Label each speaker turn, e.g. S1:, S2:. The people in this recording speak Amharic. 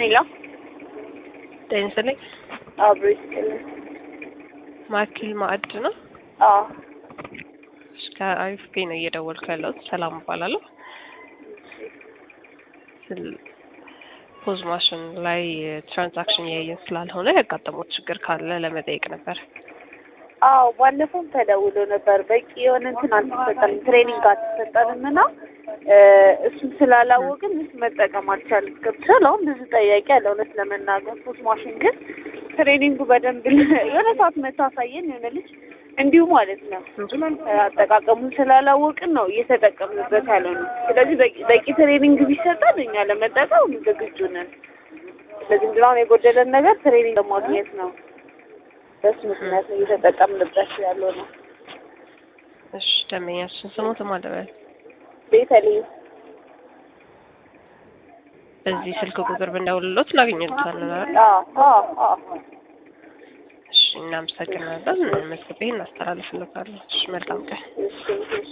S1: ሄሎ
S2: ጤና ይስጥልኝ።
S1: አብሮ ይስጥልኝ።
S2: ማኪል ማዕድ ነው።
S1: አዎ
S2: እሺ፣ ከአሪፍ ፔ ነው እየደወልኩ ያለሁት። ሰላም እባላለሁ። ስል- ፖዝ ማሽን ላይ ትራንዛክሽን እያየን ስላልሆነ ያጋጠሙት ችግር ካለ ለመጠየቅ ነበር።
S1: አዎ ባለፈውም ተደውሎ ነበር። በቂ የሆነ እንትን አልተሰጠንም፣ ትሬኒንግ አልተሰጠንም እና እ እሱን ስላላወቅን ምስ መጠቀም አልቻልም። ገብቶሻል? አሁን ብዙ ጠያቂ አለ እውነት ለመናገር ፖዝ ማሽን ግን ትሬኒንጉ በደንብ የሆነ ሰዓት መታሳየን የሆነ ልጅ እንዲሁ ማለት ነው አጠቃቀሙን ስላላወቅን ነው እየተጠቀምንበት ያለ ነው። ስለዚህ በቂ በቂ ትሬኒንግ ቢሰጠን እኛ ለመጠቀም ዝግጁ ነን። ስለዚህ ምንድን ነው አሁን የጎደለን ነገር ትሬኒንግ ለማግኘት ነው። በሱ ምክንያት ነው እየተጠቀምንበት ያለው ነው።
S2: እሺ፣ ደንበኛችን ስሙት ማለበል
S1: ቤተልሔም
S2: በዚህ ስልክ ቁጥር ብንደውልሎት እናገኘታለን አይደል?
S1: አዎ አዎ አዎ
S2: እሺ፣ እናመሰግናለን። መዝግቤ እናስተላልፍለታለን። እሺ፣ መልካም ቀን።
S1: እሺ እሺ